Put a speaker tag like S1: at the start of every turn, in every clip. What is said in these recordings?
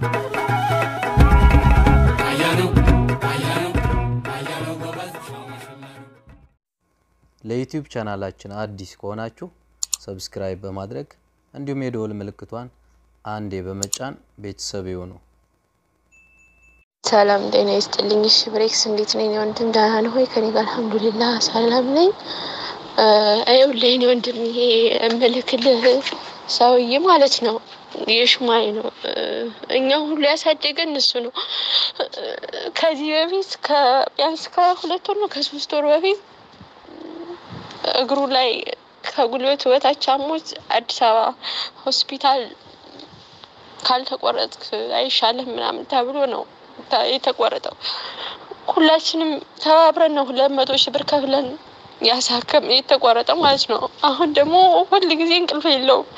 S1: ለዩቲዩብ ቻናላችን አዲስ ከሆናችሁ ሰብስክራይብ በማድረግ እንዲሁም የደወል ምልክቷን አንዴ በመጫን ቤተሰብ ይሁኑ።
S2: ሰላም ጤና ይስጥልኝ። እሺ ብሬክስ እንዴት ነኝ? ወንድም ደህና ነህ ወይ? ከኔ ጋር አልሐምዱሊላህ ሰላም ነኝ። ይኸውልህ የእኔ ወንድም ይሄ እምልክልህ ሰውዬ ማለት ነው የሽማይ ነው። እኛ ሁሉ ያሳደገን እሱ ነው። ከዚህ በፊት ቢያንስ ከሁለት ወር ነው ከሶስት ወር በፊት እግሩ ላይ ከጉልበቱ በታች አሞት አዲስ አበባ ሆስፒታል ካልተቆረጥክ አይሻልም ምናምን ተብሎ ነው የተቆረጠው። ሁላችንም ተባብረን ነው ሁለት መቶ ሺህ ብር ከፍለን ያሳከም የተቆረጠው ማለት ነው። አሁን ደግሞ ሁል ጊዜ እንቅልፍ የለውም።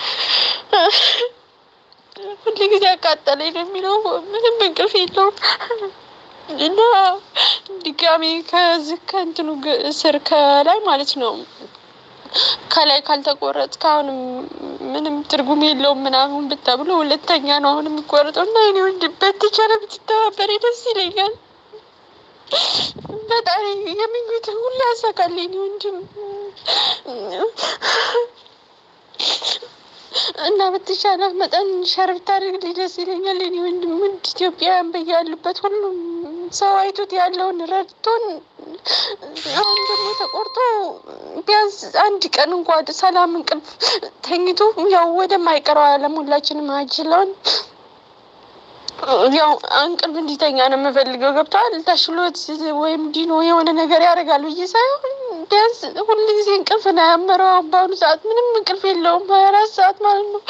S2: ሁል ጊዜ አቃጠለኝ ነው የሚለው። ምንም እንቅልፍ የለውም እና ድጋሜ ከዚህ ከእንትኑ ስር ከላይ ማለት ነው ከላይ ካልተቆረጥክ አሁንም ምንም ትርጉም የለውም ምናምን ብታብሎ ሁለተኛ ነው አሁን የሚቆረጠው እና እኔ ወንድም በተቻለ ብትተባበሬ ደስ ይለኛል። በጣም የምኞትን ሁሉ ያሳካልኝ ወንድም እና በተቻለ መጠን ሸር ብታደርግልኝ ደስ ይለኛል። እኔ ወንድም ውድ ኢትዮጵያውያን በያሉበት ሁሉም ሰው አይቶት ያለውን ረድቶን አሁን ደግሞ ተቆርጦ ቢያንስ አንድ ቀን እንኳ ሰላም እንቅልፍ ተኝቶ ያው ወደማይቀረው ዓለም ሁላችንም አጅለውን ያው እንቅልፍ እንዲተኛ ነው የምፈልገው። ገብተዋል ተሽሎት ወይም ዲኖ የሆነ ነገር ያደርጋል ብዬ ሳይሆን ቢያንስ ሁሉ ጊዜ እንቅልፍ ነው ያመረው። በአሁኑ ሰዓት ምንም እንቅልፍ የለውም፣ ሀያ አራት ሰዓት ማለት ነው።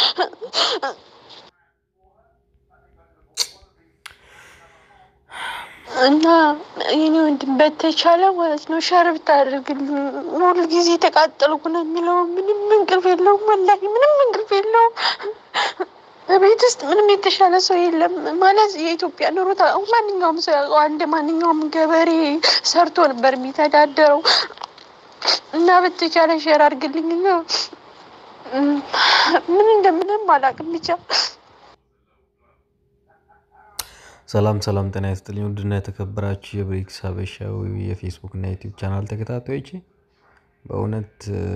S2: እና የኔ ወንድም በተቻለ ማለት ነው ሸር ብታደርግልኝ። ሁሉ ጊዜ ተቃጠልኩ ነው የሚለው። ምንም እንቅልፍ የለውም፣ ወላሂ ምንም እንቅልፍ የለውም። በቤት ውስጥ ምንም የተሻለ ሰው የለም ማለት የኢትዮጵያ ኑሮ ማንኛውም ሰው ያውቀዋል። እንደ ማንኛውም ገበሬ ሰርቶ ነበር የሚተዳደረው እና በተቻለ ሼር አድርግልኝ። ምን እንደምንም አላውቅም ብቻ
S1: ሰላም ሰላም፣ ጤና ይስጥልኝ ውድና የተከበራችሁ የብሬክስ ሀበሻዊ የፌስቡክ እና ዩቲዩብ ቻናል ተከታታዮች በእውነት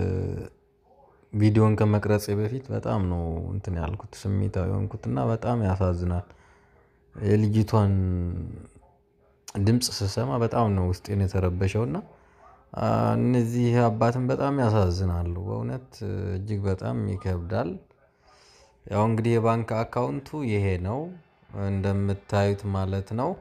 S1: ቪዲዮን ከመቅረጼ በፊት በጣም ነው እንትን ያልኩት ስሜታዊ የሆንኩት እና በጣም ያሳዝናል። የልጅቷን ድምፅ ስሰማ በጣም ነው ውስጤን የተረበሸው እና እነዚህ አባትን በጣም ያሳዝናሉ። በእውነት እጅግ በጣም ይከብዳል። ያው እንግዲህ የባንክ አካውንቱ ይሄ ነው እንደምታዩት ማለት ነው።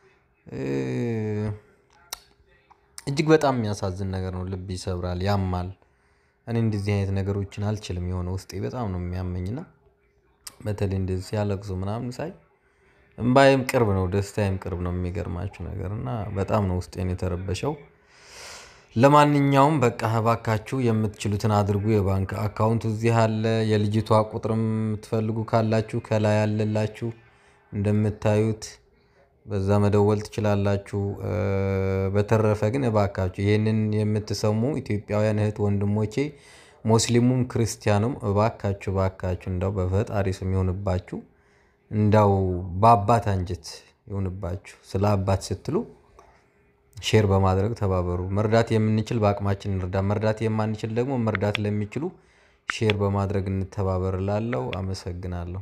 S1: እጅግ በጣም የሚያሳዝን ነገር ነው። ልብ ይሰብራል፣ ያማል። እኔ እንደዚህ አይነት ነገሮችን አልችልም። የሆነ ውስጤ በጣም ነው የሚያመኝና በተለይ እንደዚህ ሲያለቅሱ ምናምን ሳይ እምባዬም ቅርብ ነው፣ ደስታዬም ቅርብ ነው። የሚገርማችሁ ነገር እና በጣም ነው ውስጤን የተረበሸው። ለማንኛውም በቃ እባካችሁ የምትችሉትን አድርጉ። የባንክ አካውንቱ እዚህ አለ። የልጅቷ ቁጥርም የምትፈልጉ ካላችሁ ከላይ አለላችሁ እንደምታዩት በዛ መደወል ትችላላችሁ። በተረፈ ግን እባካችሁ ይህንን የምትሰሙ ኢትዮጵያውያን እህት ወንድሞቼ፣ ሙስሊሙም ክርስቲያኑም እባካችሁ እባካችሁ እንዳው በፈጣሪ ስም ይሆንባችሁ፣ እንዳው በአባት አንጀት ይሆንባችሁ። ስለ አባት ስትሉ ሼር በማድረግ ተባበሩ። መርዳት የምንችል በአቅማችን እንርዳ፣ መርዳት የማንችል ደግሞ መርዳት ለሚችሉ ሼር በማድረግ እንተባበር እላለሁ። አመሰግናለሁ።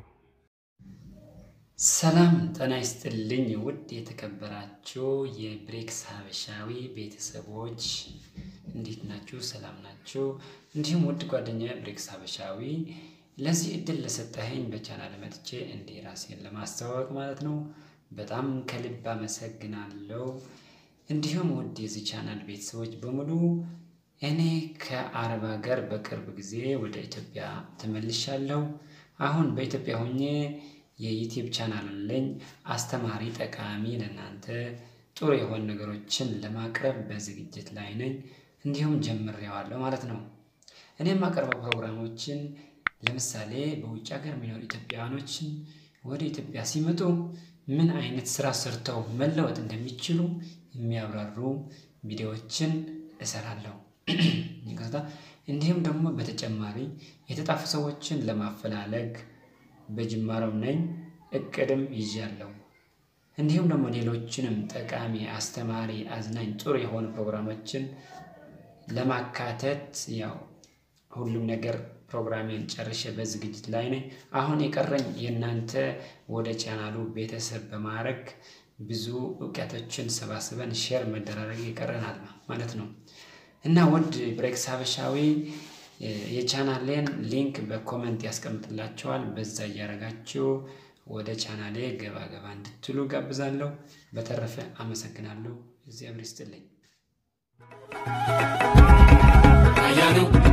S3: ሰላም ጤና ይስጥልኝ። ውድ የተከበራችሁ የብሬክስ ሀበሻዊ ቤተሰቦች እንዴት ናችሁ? ሰላም ናችሁ? እንዲሁም ውድ ጓደኛ ብሬክስ ሀበሻዊ ለዚህ እድል ለሰጠኸኝ በቻናል መጥቼ እንዲህ ራሴን ለማስተዋወቅ ማለት ነው በጣም ከልብ አመሰግናለሁ። እንዲሁም ውድ የዚህ ቻናል ቤተሰቦች በሙሉ እኔ ከአረብ ሀገር በቅርብ ጊዜ ወደ ኢትዮጵያ ተመልሻለሁ። አሁን በኢትዮጵያ ሆኜ የዩቲዩብ ቻናል አለኝ። አስተማሪ፣ ጠቃሚ ለእናንተ ጥሩ የሆኑ ነገሮችን ለማቅረብ በዝግጅት ላይ ነኝ። እንዲሁም ጀምሬዋለሁ ማለት ነው። እኔ የማቀርበው ፕሮግራሞችን ለምሳሌ በውጭ ሀገር የሚኖሩ ኢትዮጵያውያኖችን ወደ ኢትዮጵያ ሲመጡ ምን አይነት ስራ ሰርተው መለወጥ እንደሚችሉ የሚያብራሩ ቪዲዮዎችን እሰራለሁ። እንዲሁም ደግሞ በተጨማሪ የተጣፉ ሰዎችን ለማፈላለግ በጅማሬው ነኝ። እቅድም ይዣለሁ። እንዲሁም ደግሞ ሌሎችንም ጠቃሚ፣ አስተማሪ፣ አዝናኝ ጥሩ የሆኑ ፕሮግራሞችን ለማካተት ያው ሁሉም ነገር ፕሮግራሜን ጨርሼ በዝግጅት ላይ ነኝ። አሁን የቀረኝ የእናንተ ወደ ቻናሉ ቤተሰብ በማድረግ ብዙ እውቀቶችን ሰባስበን ሼር መደራረግ ይቀረናል ማለት ነው እና ውድ ብሬክስ ሀበሻዊ የቻናሌን ሊንክ በኮመንት ያስቀምጥላቸዋል። በዛ እያደረጋችሁ ወደ ቻናሌ ገባ ገባ እንድትሉ ጋብዛለሁ። በተረፈ አመሰግናለሁ። እግዚአብሔር ይስጥልኝ።